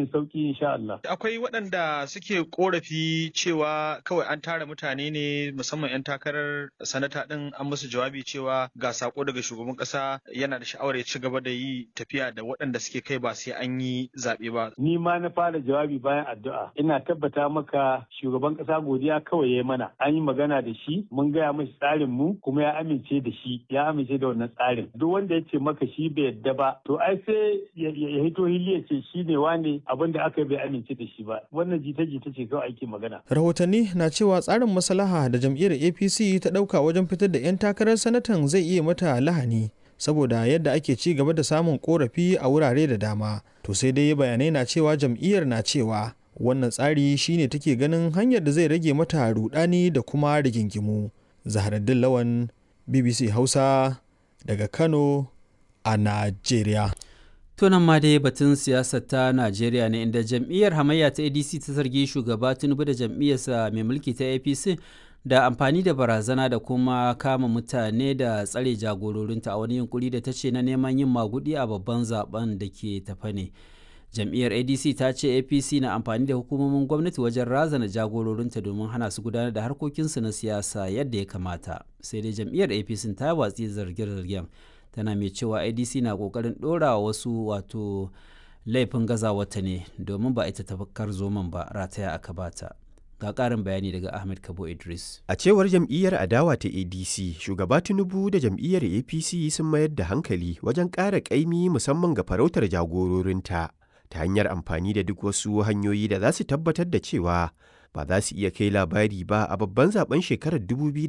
cikin sauki insha Allah. Akwai waɗanda suke korafi cewa kawai an tara mutane ne musamman 'yan takarar sanata ɗin an musu jawabi cewa ga sako daga shugaban ƙasa yana da sha'awar ya ci gaba da yi tafiya da waɗanda suke kai ba sai an yi zaɓe ba. Ni ma na fara jawabi bayan addu'a. Ina tabbata maka shugaban ƙasa godiya kawai ya mana. An yi magana da shi, mun gaya mashi tsarin mu kuma ya amince da shi, ya amince da wannan tsarin. Duk wanda ya ce maka shi bai yadda ba, to ai sai ya hito hili ya ce shi ne wane abin da aka bai amince da shi ba. Wannan jita-jita ce kawai ake magana. Rahotanni na cewa tsarin maslaha da jam'iyyar APC ta ɗauka wajen fitar da 'yan takarar sanatan zai iya mata lahani. saboda yadda ake ci gaba da samun korafi a wurare da dama to sai dai bayanai na cewa jam'iyyar na cewa wannan tsari shine take ganin hanyar da zai rage mata rudani da kuma rigingimu zaharaddin lawan bbc hausa daga kano a najeriya tunan ma dai batun siyasar ta najeriya ne inda jam'iyyar hamayya ta adc ta zargi shugaba tinubu da jam'iyyarsa mai mulki ta apc da amfani da barazana da kuma kama mutane da tsare jagororinta a wani yunkuri da ta ce na neman yin magudi a babban zaben da ke tafa ne jam'iyyar adc ta ce apc na amfani da hukumomin gwamnati wajen razana jagororinta domin hana su gudanar da harkokinsu na siyasa yadda ya kamata sai dai jam'iyyar apc ta watsi zarge-zargen tana mai cewa adc na kokarin dora wasu wato laifin gazawata ne domin ba ita tafakar zoman ba rataya aka bata ga ƙarin bayani daga ahmed kabo idris a cewar jam'iyyar adawa ta adc shugaba tinubu da jam'iyyar apc sun mayar da hankali wajen ƙara ƙaimi musamman ga farautar jagororinta ta hanyar amfani da duk wasu hanyoyi da za su tabbatar da cewa ba za su iya kai labari ba a babban zaben shekarar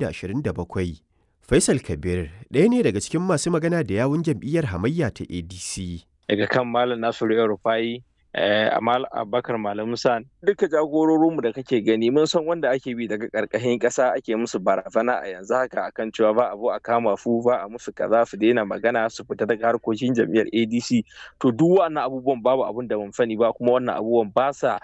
2027 faisal kabir ɗaya ne daga cikin masu magana da yawun jam'iyyar hamayya ta adc daga kan malam nasiru yau rufai Amal Abubakar Malam Musa duka jagororinmu da kake gani mun san wanda ake bi daga karkashin ƙasa ake musu barazana a yanzu haka akan cewa ba abu a kama fu ba a musu kaza su daina magana su fita daga harkokin jam'iyyar ADC to duk wannan abubuwan babu abun da mun sani ba kuma wannan abubuwan ba sa